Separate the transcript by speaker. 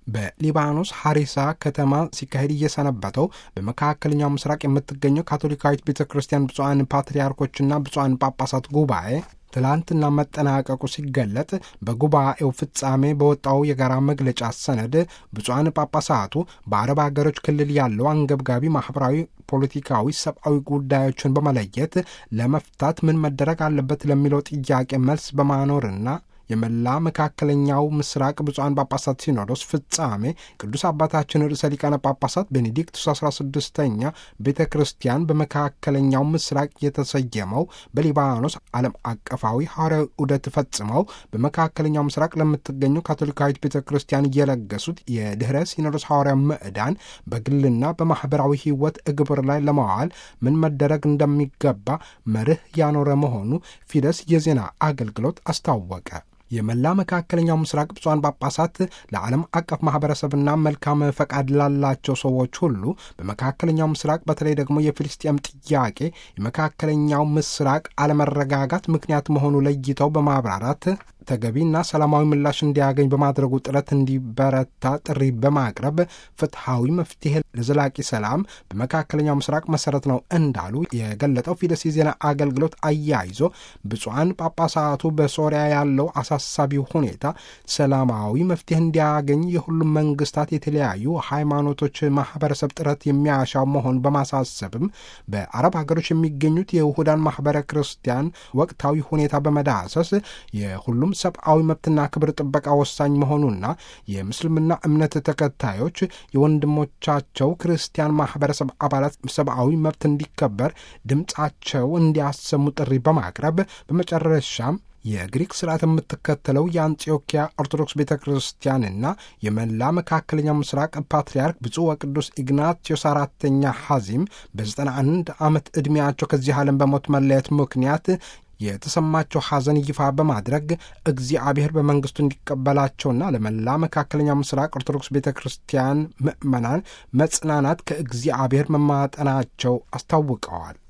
Speaker 1: በሊባኖስ ሐሪሳ ከተማ ሲካሄድ እየሰነበተው በመካከለኛው ምስራቅ የምትገኘው ካቶሊካዊት ቤተ ክርስቲያን ብፁዓን ፓትርያርኮችና ብፁዓን ጳጳሳት ጉባኤ ትላንትና መጠናቀቁ ሲገለጥ በጉባኤው ፍጻሜ በወጣው የጋራ መግለጫ ሰነድ ብፁዓን ጳጳሳቱ በአረብ ሀገሮች ክልል ያለው አንገብጋቢ ማህበራዊ፣ ፖለቲካዊ፣ ሰብአዊ ጉዳዮችን በመለየት ለመፍታት ምን መደረግ አለበት ለሚለው ጥያቄ መልስ በማኖርና የመላ መካከለኛው ምስራቅ ብፁዓን ጳጳሳት ሲኖዶስ ፍጻሜ ቅዱስ አባታችን ርዕሰ ሊቃነ ጳጳሳት ቤኔዲክቱስ 16ኛ ቤተ ክርስቲያን በመካከለኛው ምስራቅ የተሰየመው በሊባኖስ ዓለም አቀፋዊ ሐዋርያዊ ዑደት ፈጽመው በመካከለኛው ምስራቅ ለምትገኘው ካቶሊካዊት ቤተ ክርስቲያን እየለገሱት የድኅረ ሲኖዶስ ሐዋርያ ምዕዳን በግልና በማኅበራዊ ሕይወት እግብር ላይ ለማዋል ምን መደረግ እንደሚገባ መርህ ያኖረ መሆኑ ፊደስ የዜና አገልግሎት አስታወቀ። የመላ መካከለኛው ምስራቅ ብፁዓን ጳጳሳት ለዓለም አቀፍ ማህበረሰብና መልካም ፈቃድ ላላቸው ሰዎች ሁሉ በመካከለኛው ምስራቅ በተለይ ደግሞ የፊልስጤም ጥያቄ የመካከለኛው ምስራቅ አለመረጋጋት ምክንያት መሆኑ ለይተው በማብራራት ተገቢና ሰላማዊ ምላሽ እንዲያገኝ በማድረጉ ጥረት እንዲበረታ ጥሪ በማቅረብ ፍትሐዊ መፍትሄ ለዘላቂ ሰላም በመካከለኛው ምስራቅ መሰረት ነው እንዳሉ የገለጠው ፊደስ የዜና አገልግሎት አያይዞ ብፁዓን ጳጳሳቱ በሶሪያ ያለው አሳሳቢ ሁኔታ ሰላማዊ መፍትሄ እንዲያገኝ የሁሉም መንግስታት የተለያዩ ሃይማኖቶች ማህበረሰብ ጥረት የሚያሻው መሆን በማሳሰብም በአረብ ሀገሮች የሚገኙት የውሁዳን ማህበረ ክርስቲያን ወቅታዊ ሁኔታ በመዳሰስ የሁሉም ሰብአዊ መብትና ክብር ጥበቃ ወሳኝ መሆኑና የምስልምና እምነት ተከታዮች የወንድሞቻቸው ክርስቲያን ማህበረሰብ አባላት ሰብአዊ መብት እንዲከበር ድምፃቸው እንዲያሰሙ ጥሪ በማቅረብ በመጨረሻም የግሪክ ስርዓት የምትከተለው የአንጢዮኪያ ኦርቶዶክስ ቤተ ክርስቲያንና የመላ መካከለኛው ምስራቅ ፓትርያርክ ብፁዕ ወቅዱስ ኢግናቲዮስ አራተኛ ሐዚም በ91 ዓመት ዕድሜያቸው ከዚህ ዓለም በሞት መለየት ምክንያት የተሰማቸው ሐዘን ይፋ በማድረግ እግዚአብሔር በመንግስቱ እንዲቀበላቸውና ለመላ መካከለኛው ምስራቅ ኦርቶዶክስ ቤተ ክርስቲያን ምዕመናን መጽናናት ከእግዚአብሔር መማጠናቸው አስታውቀዋል።